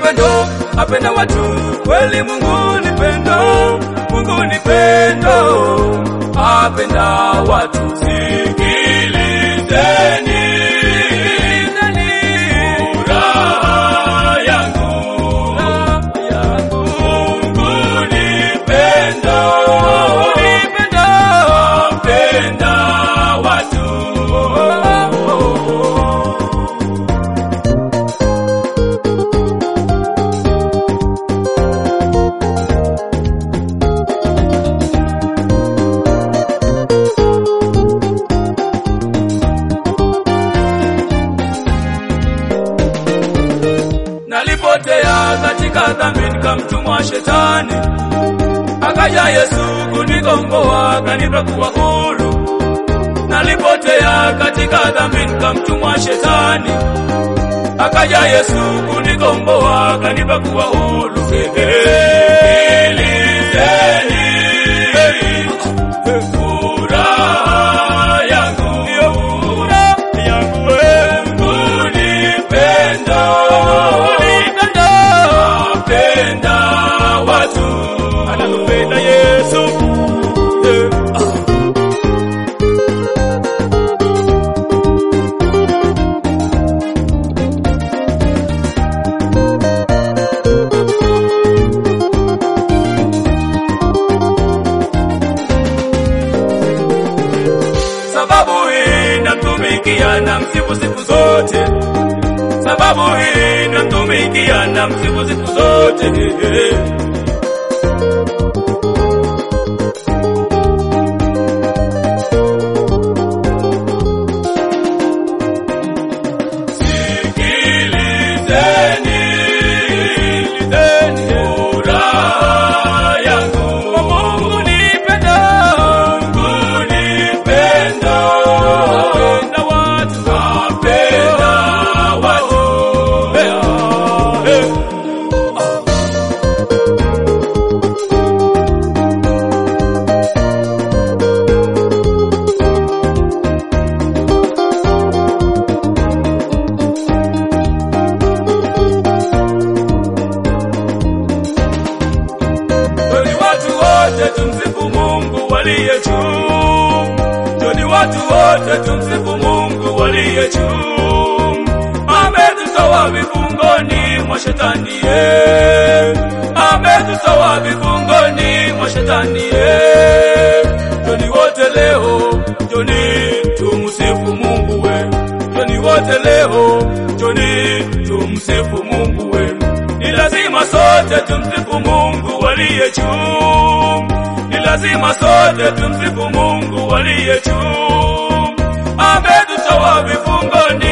pendo, apenda watu kweli. Mungu ni pendo, Mungu ni pendo, apenda watu. Sikilizeni furaha yangu, Mungu ni pendo, apenda watu. Nalipotea katika dhambi nikamtumwa shetani, akaja Yesu kunikomboa akanipa kuwa huru. Nalipotea katika dhambi nikamtumwa shetani, akaja Yesu kunikomboa akanipa kuwa huru. Sikilizeni furaha yangu, Mungu ni pendo, apenda watu, anatupenda Yesu. sababu hii namtumikia na msifu siku zote, sababu hii namtumikia na msifu siku zote. Sikilizeni, sikilizeni furaha yangu. Mungu ni pendo, Mungu ni pendo, apenda watu, apenda watu. Eh, eh. Joni watu wote tumsifu Mungu waliye juu. Joni watu wote tumsifu Mungu waliye juu. Ametutoa vifungoni mwa shetani ye. Ametutoa vifungoni mwa shetani ye. Joni wote leo, joni tumsifu Mungu we. Joni wote leo, joni tumsifu Mungu we. Ni lazima sote tumsifu Mungu waliye juu. Ni lazima sote tumsifu Mungu waliye juu. Ametutoa vifungoni